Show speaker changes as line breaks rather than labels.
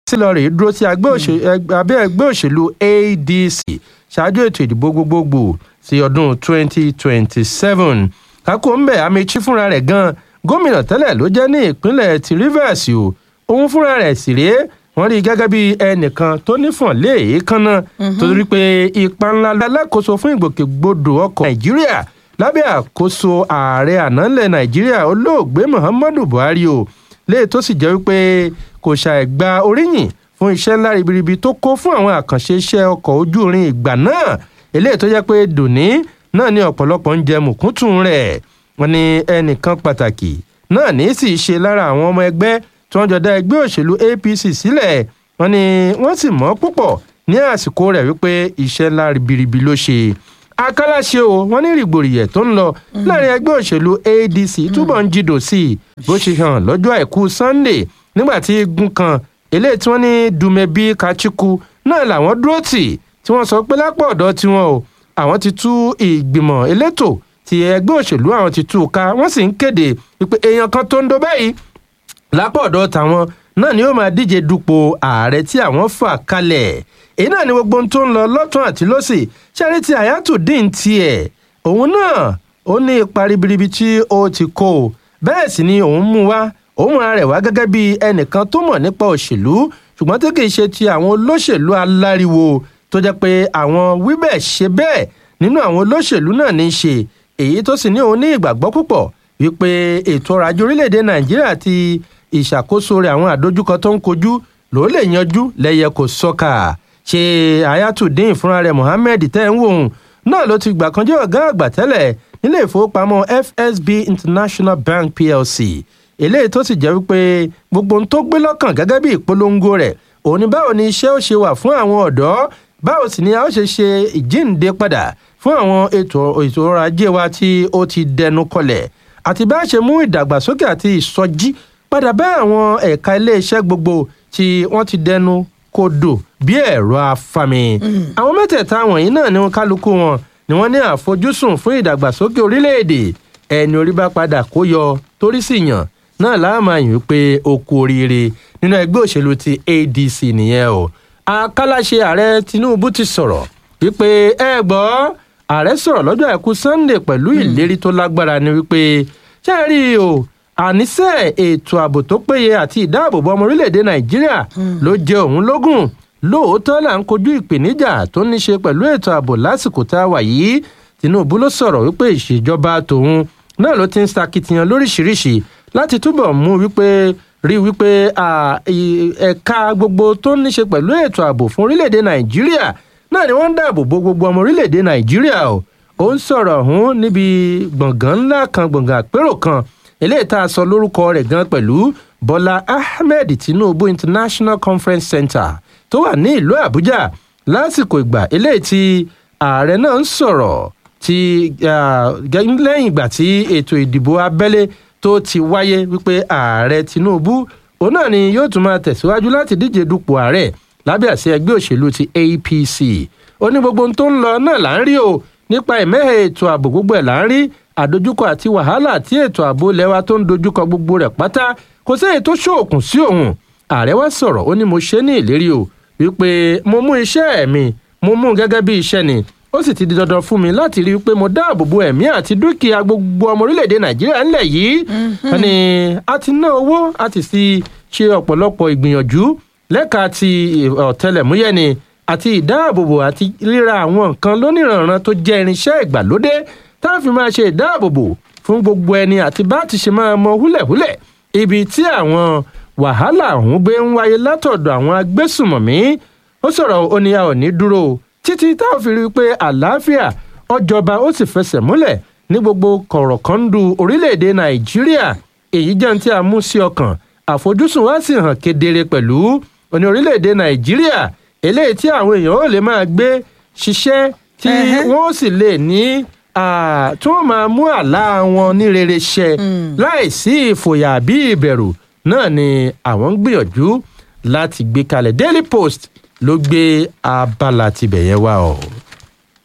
sílọ̀rì dúró sí abẹ́ ẹgbẹ́ òṣèlú adc ṣáájú ètò ìdìbò gbogbogbò sí ọdún 2027 kákó ń bẹ̀ amechi fúnra rẹ̀ gan gómìnà tẹ́lẹ̀ ló jẹ́ ní ìpínlẹ̀ ti rivers o òun fúnra rẹ̀ sì rèé wọ́n rí i gẹ́gẹ́ bí ẹnìkan tó nífọ̀n lé èékánná torí pé ipa ńlá alákòóso fún ìgbòkègbodò ọkọ̀ nàìjíríà lábẹ́ àkóso ààrẹ ànálẹ̀ nàìjíríà olóògbé muhammadu buhari o léè tó sì jẹ́ wípé kò ṣàìgba oríyìn fún iṣẹ́ ńlá ribiribi tó kó fún àwọn àkànṣe iṣẹ́ ọkọ̀ ojú irin ìgbà náà eléyìí tó jẹ́ pé dòní náà ní ọ̀pọ̀lọpọ̀ ń jẹ mùkúntùn rẹ̀ wọ́n ní ẹnìkan pàtàkì náà ní sì ṣe lára àwọn ọmọ ẹgbẹ́ tí wọ́n jọ dá ẹgbẹ́ òṣèlú apc sílẹ̀ wọ́n ní wọ́n sì mọ̀ púpọ̀ ní àsìkò rẹ̀ wípé iṣẹ́ ńlá ribiribi ló ṣe akálàṣe o wọ́n ní rìgbòrìyẹ̀ tó ń lọ láàrin ẹgbẹ́ òṣèlú adc túbọ̀ ń jìdò sí i bó ṣe hàn lọ́jọ́ àìkú sunday nígbà tí igun kan eléyìí tí wọ́n ní dùmẹ̀bí kachiku náà làwọn dúró tì tí wọ́n sọ pé lápò ọ̀dọ́ tiwọn o àwọn ti tú ìgbìmọ̀ elétò ti ẹgbẹ́ òṣèlú àwọn ti tú ká wọ́n sì ń kéde wípé èèyàn kan tó ń do báyìí lápò ọ̀dọ́ tàwọn náà ni ó máa díje dupò ààrẹ tí àwọn fà kalẹ̀ èyí náà ni gbogbo ohun tó ń lọ lọ́tún àti lọ́sì ṣẹ́rí ti àyàtúndín tiẹ̀ òun náà ó ní ipa ribiribi tí ó ti kó o bẹ́ẹ̀ sì ni òun mú wá òun múra rẹ̀ wá gẹ́gẹ́ bí ẹnìkan tó mọ̀ nípa òṣèlú ṣùgbọ́n tí kìí ṣe ti àwọn olóṣèlú aláriwo tó jẹ́ pé àwọn wíbẹ̀ ṣe bẹ́ẹ̀ nínú àwọn olóṣèlú náà ní í ṣe èyí tó sì ní òun ní ìgbàgbọ́ púpọ̀ wípé ètò ọrọ̀ ajé orílẹ̀-èdè nàìjíríà ti ìṣàkóso rẹ̀ àwọn àdójúkọ tó ń kojú ló lè yanjú lẹ́yẹ kò sọ́kà ṣe ayatollah fúnra rẹ̀ mohammed tẹ́ ń wò ó náà ló ti gbà kan jẹ́ ọ̀gá àgbà tẹ́lẹ̀ nílé ìfowópamọ́ fsb international bank plc eléyìí tó sì jẹ́ wípé gbogbo ohun tó gbé lọ́kàn gẹ́gẹ́ bí ìpolongo rẹ̀ òun ni báwo ni iṣẹ́ ó ṣe wà fún àwọn ọ̀dọ́ báwo sì ni a ó ṣe ṣe ìjíǹde padà fún àwọn ètò ètò ọrọ̀ ajé wa tí ó ti dẹnu kọlẹ̀ àti bá a ṣe mú ìdàgbàsókè àti ìsọjí padà bá àwọn ẹ̀ka iléeṣẹ́ gbogbo tí wọ́n ti dẹnu kodò bí ẹ̀rọ afami. àwọn mẹ́tẹ̀ẹ̀ta wọ̀nyí náà ni kálukú wọn ni wọ́n ní àfojúsùn fún ìdàgbàsókè orílẹ̀-èdè ẹni orí bá padà kó yọ torí sì yàn náà láàmà yìí pé ó kú oríire nínú ẹgbẹ́ òṣèlú ti adc nìyẹn o akálàṣe ààrẹ tinubu ti sọ̀rọ̀ wípé ẹ gbọ́ ààrẹ sọ̀rọ̀ lọ́jọ́ àìkú sunday pẹ̀lú ìlérí tó lágbára ni wípé ṣé ẹ rí i o àníṣe ètò ààbò tó péye àti ìdáàbòbò ọmọ orílẹ̀-èdè nàìjíríà ló jẹ òun lógún lóòótọ́ là ń kojú ìpèníjà tó ní ṣe pẹ̀lú ètò ààbò lásìkò tá a wà yìí tinubu ló sọ̀rọ̀ wípé ìṣèjọba tòun náà ló ti ń sakitiyan lóríṣiríṣi láti túbọ̀ mú wípé rí wípé ẹ̀ka gbogbo tó ní ṣe pẹ̀lú ètò ààbò fún orílẹ̀-èdè nàìjíríà náà ni wọ́n ń dáàbò bo gbogbo ọmọ orílẹ̀-èdè nàìjíríà o ó ń sọ̀rọ̀ ọ̀hún níbi gbọ̀ngàn ńlá kan gbọ̀ngàn àpérò kan eléyìí tá a sọ lórúkọ rẹ̀ gan pẹ̀lú bọ́lá ahmed tinubu international conference center tó wà ní ìlú àbújá lásìkò ìgbà eléyìí tí ààrẹ náà ń sọ̀rọ̀ tí lẹ́yìn ìgbà tí ètò ìdìbò abẹ́lé tó ti wáyé wípé ààrẹ tinubu òun náà ni yóò tún máa tẹ̀síwájú láti díje dupò ààrẹ lábẹ́ àṣẹ ẹgbẹ́ òṣèlú ti apc ó ní gbogbo ohun tó ń lọ náà là ń rí o nípa ìmẹ́hẹ̀ ètò ààbò gbogbo ẹ̀ là ń rí àdójúkọ àti wàhálà tí ètò ààbò lẹ́wà tó ń dojúkọ gbogbo rẹ̀ pátá kò séyìí tó ṣòòkùn sí òun ààrẹ wá sọ̀rọ̀ ó ní mo ṣe ní ìlérí o wípé mo mú iṣẹ́ mi mo mú gẹ́gẹ́ bí iṣẹ́ ni ó sì ti di dandan fún mi láti rí i pé mo dáàbò bo ẹ̀mí àti dúkìá gbogbo ọmọ orílẹ̀-èdè nàìjíríà ńlẹ̀ yìí ni a ti ná owó a ti sì ṣe ọ̀pọ̀lọpọ̀ ìgbìyànjú lẹ́ka ti ọ̀tẹlẹ̀múyẹ́ ni àti ìdáàbòbò àti ríra àwọn nǹkan lóníranran tó jẹ́ irinṣẹ́ ìgbàlódé tá a fi máa ṣe ìdáàbòbò fún gbogbo ẹni àti bá ti ṣe máa mọ húlẹ̀húlẹ̀ ibi tí àwọn wàhálà ọ̀hún gbé ń wáyé látọ̀dọ̀ àwọn agbésùmọ̀mí ó sọ̀rọ̀ ó ní a ò ní dúró títí tá a fi rí i pé àlàáfíà ọjọba ó sì fẹsẹ̀ múlẹ̀ ní gbogbo kọ̀rọ̀kọ́ndù orílẹ̀-èdè nàìjíríà èyí jẹ́ ní tí a mú sí ọkàn àfojúsùn wa sì hàn kedere pẹ̀lú oní orílẹ̀-èdè nàìjíríà eléyìí tí àwọn èèyàn ó lè máa gbé ṣiṣẹ́ tí wọ́n sì lè ní tí wọ́n máa mú àlá wọn ní rere ṣẹ láì sí ìfòyà àbí ìbẹ̀rù náà ni àwọn ń gbìyànjú láti gbé kalẹ̀ daily post ló gbé abala tibẹ̀ yẹn wá o.